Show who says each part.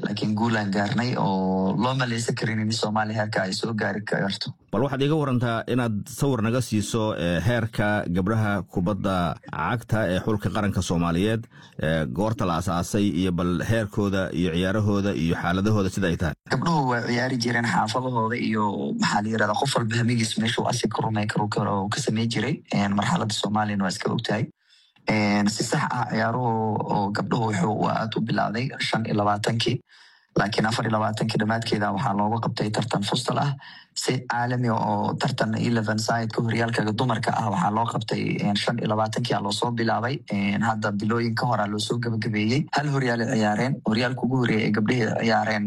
Speaker 1: laakiin guulaan gaarnay oo loo maleysan karin in soomaaliya heerka ay soo gaari karto
Speaker 2: bal waxaad iiga warantaa inaad sawir naga siiso heerka gabdhaha kubadda cagta ee xulka qaranka soomaaliyeed goorta la asaasay iyo bal heerkooda iyo ciyaarahooda iyo xaaladahooda sida ay tahay
Speaker 1: gabdhuhu waa ciyaari jireen xaafadahooda iyo maxaa la yirahda qof walba hamigiis meeshuu asi ka rumay karo ka samey jiray marxaladda soomaaliyana waa iska ogtahay si sax ah ciyaaruhu oo gabdhuhu wuxuu aad u bilowday shan iyo labaatankii laakiin afar iyo labaatankii dhammaadkeeda waxaa looga qabtay tartan fustal ah si caalami oo tartan eleven sideka horyaalka dumarka ah waxaa loo qabtay shan iyo labaatankii a loosoo bilaabay hadda bilooyin ka hora loosoo gabagabeeyey hal horyaal ciyaareen horyaalka ugu horeeya ee gabdhihii ciyaareen